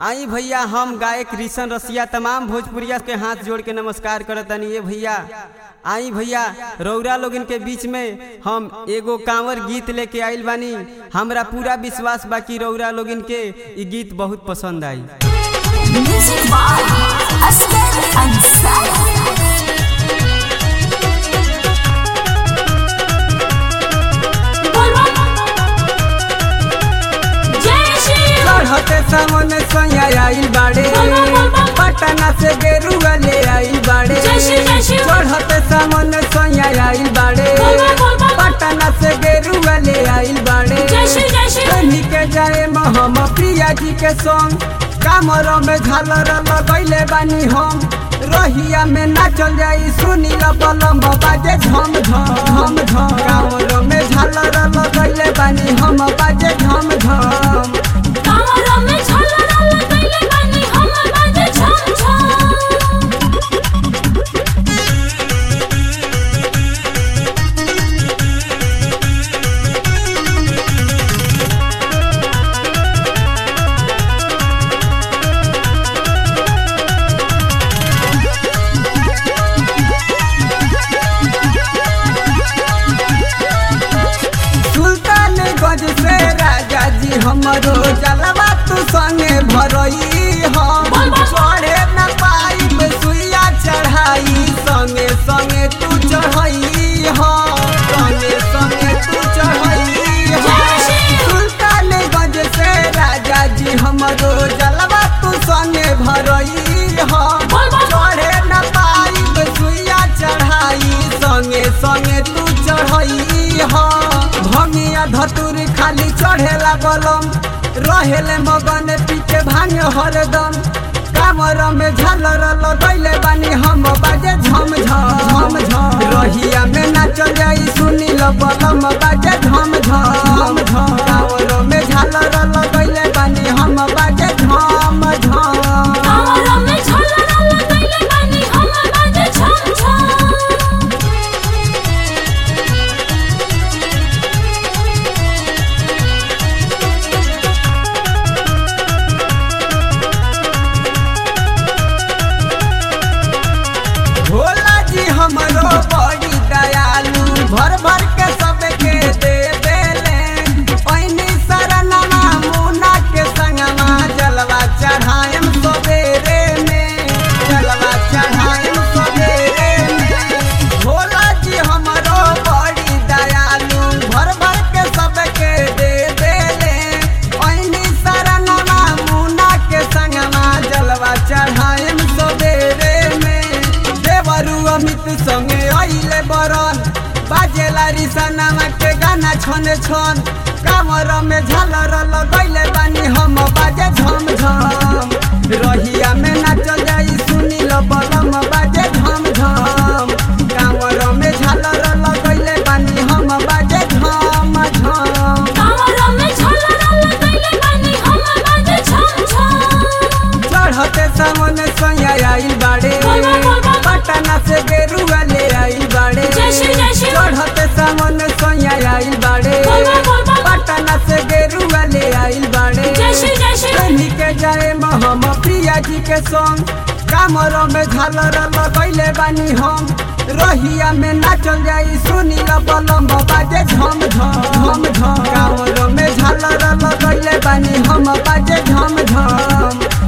आई भैया हम गायक रिशन रसिया तमाम भोजपुरिया के हाथ जोड़ के नमस्कार करतनी ये भैया आई भैया रौरा लोगन के बीच में हम एगो कांवर गीत लेके आइल बानी हमरा पूरा विश्वास बा कि रौरा लोगन के ई गीत बहुत पसंद आई Music by Asghar Ansari. चढ़ते सामने सैया आइल बाड़े पटना से गेरुआ ले आइल बाड़े जय श्री, जय श्री। चढ़ते सामने सैया आइल बाड़े पटना से गेरुआ ले आइल बाड़े कहीं के जाए हम प्रिया जी के संग कामर में झालर लगैले बानी हम रहिया में नाचल जाई सुनी बलम बाजे झम झम झम झम कामर में झालर लगैले बानी हम बाजे झम झम सुल्तानगंज से राजा जी हमरो जलवा तू संगे भरई हम चढ़े न पाई सुइया चढ़ाई संगे संगे तू चढ़ई हम संगे संगे तू चढ़ई हम सुल्तानगंज से राजा जी हमरो जलवा तू संगे भरई हम चढ़े न पाई सुइया चढ़ाई संगे संगे तू चढ़ई हम भंगिया धतुर खाली चढ़ेला बलम रहेले मगन पीछे भांग हरदम कामर में झालर लगैले बानी हम बाजे झम झम झम रहिया में नाचल जाई सुनी ल बलम बाजे झम झम झम कामर में झालर लगैले बानी हम बाजे झम झम भोला जी हमरो बड़ी दयालु भर भर के सबके दे देले पैनी शरणमा मुना के संगमा जलवा चढ़ाएम सबेरे में जलवा चढ़ाएम सबेरे में भोला जी हमरो बड़ी दयालु भर भर के सबके दे देले पैनी शरणमा मुना के संगमा जलवा चढ़ाएम सबेरे में देवरु अमित संगे आइले बरन बाजेला रिसनामा के गाना छन छन कामर में झालर लगैले बानी हम बाजे झम झम रहिया में नाचल जाई सुनी ल बलम बाजे झम झम कामर में झालर लगैले बानी हम बाजे झम झम चढ़ते सामने सैया आइल बाड़े पटना से गेरुआ ले आइल बाड़े जय श्री, जय श्री। चढ़ते सामने सैया आइल बाड़े पटना से गेरुआ ले आइल बाड़े कहीं के जाए हम प्रिया जी के संग कामर में झालर लगैले बानी हम रहिया में नाचल जाई सुनी ल बलम बाजे झम झम झम झम कामर में झालर लगैले बानी हम बाजे झम झम